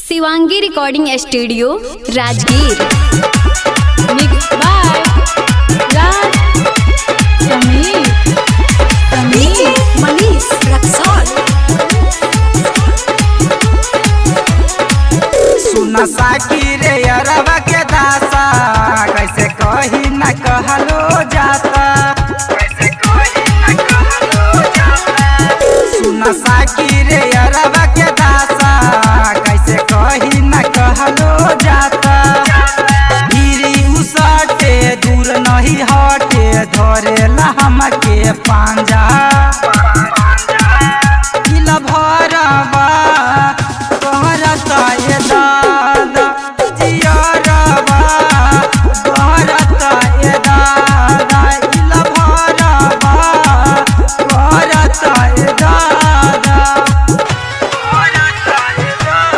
Shivangi recording studio Rajgir Mixed by Raj Sameer. Sameer. Manish Raxaul सुन साकी रे अरबा के दासा कैसे कही न कहलो जाता कैसे कही न कहलो जाता सुन साकी रे अरबा के दासा कैसे कही न कहलो जाता गिरी उसटे दूर नहीं हटे धरेला हमके पांजा दिल भरबा कहरता ए दादा जियरबा कहरता ए दादा दिल भरबा कहरता ए दादा कहरता ए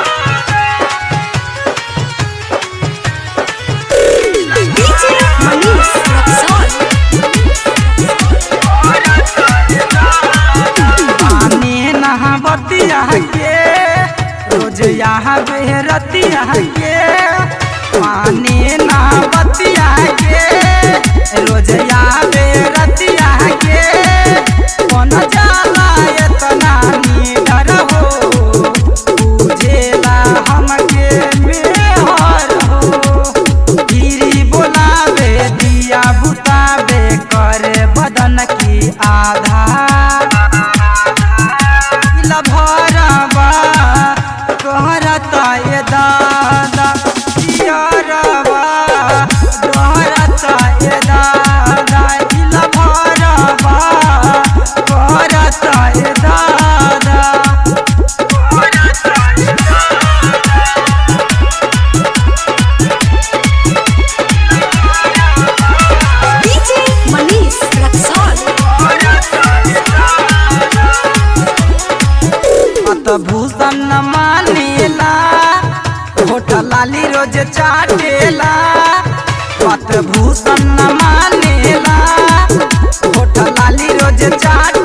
मनीष रक्सौल पानी नहावतिया के रोज यहाँ बेहरतिया के पानी नहावतिया के रोज यहाँ बेहरतिया के कौन जाला इतना निडर हो बुझेला हमके मेहर हो गिरी बोलावे दिया बुतावे करे बदन की आधार दिल भरबा कहरता ए दादा जियरबा कहरता ए दादा दिल भरबा कहरता ए दादा कहरता ए मनीष रक्सौल अत भूषण न मानेला होठ लाली रोज चाटेला पत भूषण न मानेला होठ लाली रोज चाट